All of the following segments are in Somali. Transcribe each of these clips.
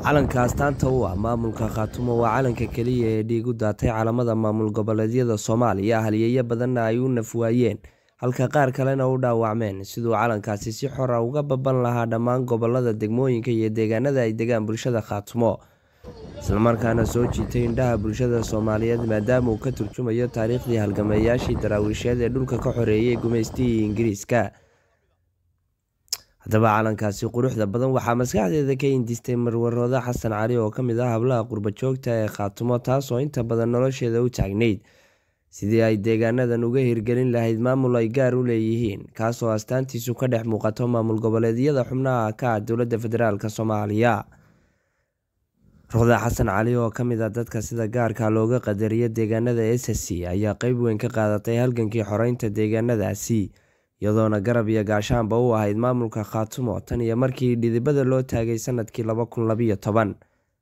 calanka astaanta u ah maamulka khaatumo waa calanka keliya ee dhiig u daatay calamada maamul goboleedyada soomaaliya halyeeyo badanna ay u nafwaayeen halka qaar kalena u dhaawacmeen siduu calankaasi si xora uga baban lahaa dhammaan gobolada degmooyinka iyo deegaanada ay degaan bulshada khaatumo islamarkaana soo jiitay indhaha bulshada soomaaliyeed maadaama uu ka turjumayo taariikhdii halgameeyaashii daraawiisheed ee dhulka ka xoreeyay gumaystihii ingiriiska haddaba calankaasi quruxda badan waxaa maskaxdeeda ka indistay marwarooda xasan cali oo ka mid ah hablaha qurbajoogta ee khaatumo taasoo inta badan nolosheeda u taagnayd sidii ay deegaanadan uga hirgelin lahayd maamul ay gaar u leeyihiin kaasoo astaantiisu ka dhex muuqato maamul goboleedyada xubnaha ka ah dowladda federaalk soomaaliya roda xasan cali oo ka mid a dadka sida gaarka looga qadariyo deegaanada s c ayaa qeyb weyn ka qaadatay halgankii xoreynta deegaanadaasi iyadoona garab iyo gaashaanba u ahayd maamulka khaatumo tan iyo markii dhidibada loo taagay sanadkii laba kun labayo toban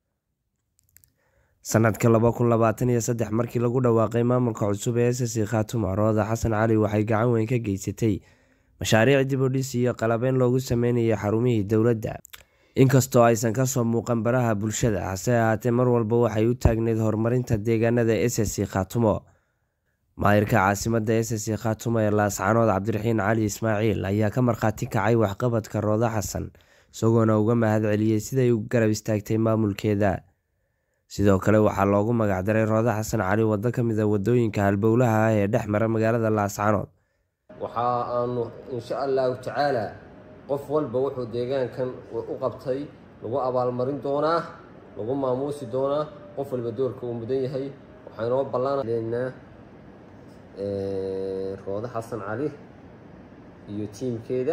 sanadka laba kun labaatan iyo saddex markii lagu dhawaaqay maamulka cusub ee s c khaatumo rooda xasan cali waxay gacan weyn ka geysatay mashaariic dib u dhis iyo qalabeyn loogu sameynayay xarumihii dowladda inkastoo aysan kasoo muuqan baraha bulshada hase ahaatee mar walba waxay u taagneyd horumarinta deegaanada s c khaatumo maayirka caasimada s c khaatumo ee laascanood cabdiraxiin cali ismaaciil ayaa ka markhaati kacay waxqabadka rooda xasan isagoona uga mahad celiyey siday u garab istaagtay maamulkeeda sidoo kale waxaa loogu magacdaray rooda xasan cali waddo ka mid a wadooyinka halbowlaha ah ee dhex mara magaalada laascanood waxa aanu insha allahu tacaala qof walba wuxuu deegaankan u qabtay lagu abaalmarin doonaa lagu maamuusi doonaa qof walba doorka uu mudan yahay waxaynoo ballanleynaa roodo xasan cali iyo tiimkeeda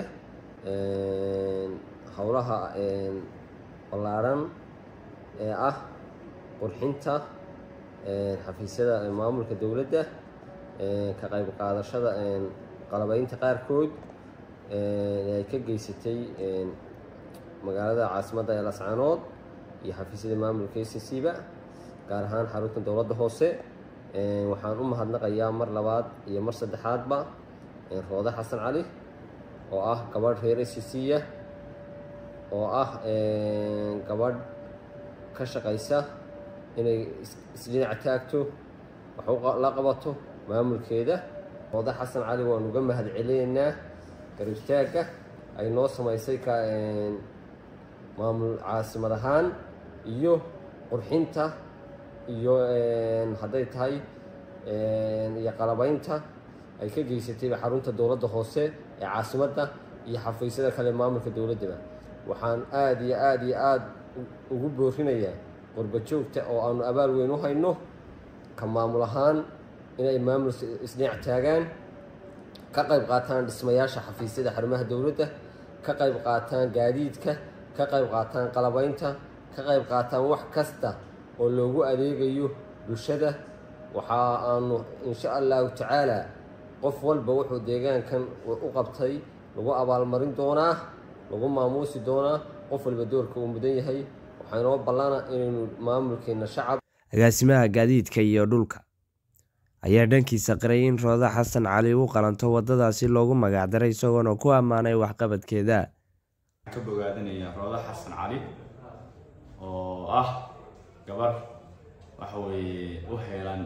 howlaha ballaadhan ee ah qurxinta xafiisyada maamulka dowladda ka qayb qaadashada qalabeynta qaarkood ay ka geysatay magaalada caasimadda ee lascanood iyo xafiisyada maamulka s c ba gaar ahaan xarunta dowladda hoose waxaan u mahadnaqayaa mar labaad iyo mar saddexaadba roode xasan cali oo ah gabadh reer s c ah oo ah gabadh ka shaqaysa inay isdhinac taagto wax la qabato maamulkeeda roode xasan cali waan uga mahad celinaynaa garibtaagga ay noo samaysay ka maamul caasimad ahaan iyo qurxinta iyo hadday tahay iyo qalabeynta ay ka geysatayba xarunta dowladda hoose ee caasimadda iyo xafiisyada kale maamulka dowladdaba waxaan aada iyo aada iyo aada ugu boorinayaa qurbajoogta oo aanu abaal weyn u hayno ka maamul ahaan inay maamul isdhinac taagaan ka qayb qaataan dhismayaasha xafiisyada xarumaha dowladda ka qayb qaataan gaadiidka ka qayb qaataan qalabeynta ka qayb qaataan wax kasta oo loogu adeegayo bulshada waxa aanu insha allahu tacaala qof walba wuxuu deegaankan u qabtay lagu abaalmarin doonaa lagu maamuusi doonaa qof walba doorka uu mudan yahay waxaynoo ballana inaynu maamulkeena shacab agaasimaha gaadiidka iyo dhulka ayaa dhankiisa qiray in rooda xasan cali u qalanto wadadaasi loogu magacdaray isagoona ku ammaanay waxqabadkeeda ka bogaadinaya rooda xasan cali oo ah gabar waxa weeye u heelan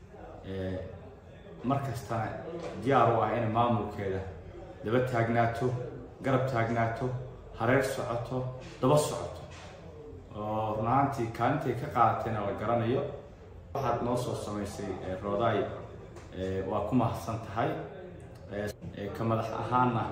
mar kastana diyaar u ah inay maamulkeeda daba taagnaato garab taagnaato hareer socoto daba socoto oo run ahaantii kaalintay ka qaadatayna la garanayo waxaad noo soo samaysay roodaay waa ku mahadsan tahay ka madax ahaanna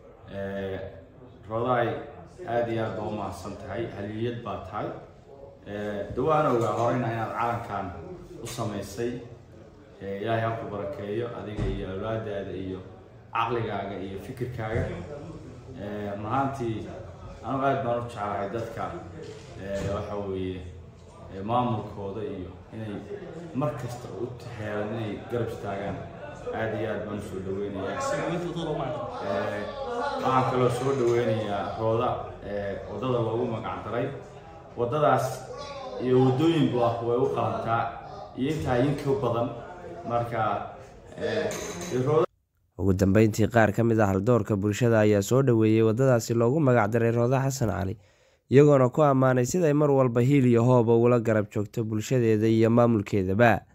roodaay aada iyo aad baa u mahadsan tahay haliyad baa tahay dawaana ogaa horeyna inaad calankan u samaysay ilaahay ha ku barakeeyo adiga iyo awlaadaada iyo caqligaaga iyo fikirkaaga run ahaantii anugu aad baan u jeclahay dadka waxa weeye maamulkooda iyo inay mar kasta u heelan inay garab istaagaan aada iyo aad baan usoo dhaweynaya waxaan kaloo soo dhaweynayaa rooda waddada loogu magac daray waddadaas iyo waddooyinku ah way u qalantaa iyo intaa inka badan marka ugu dambeyntii qaar ka mid ah haldoorka bulshada ayaa soo dhaweeyey waddadaasi loogu magacdaray rooda xasan cali iyagoona ku ammaanay siday mar walba hiil iyo hooba ula garab joogto bulshadeeda iyo maamulkeedaba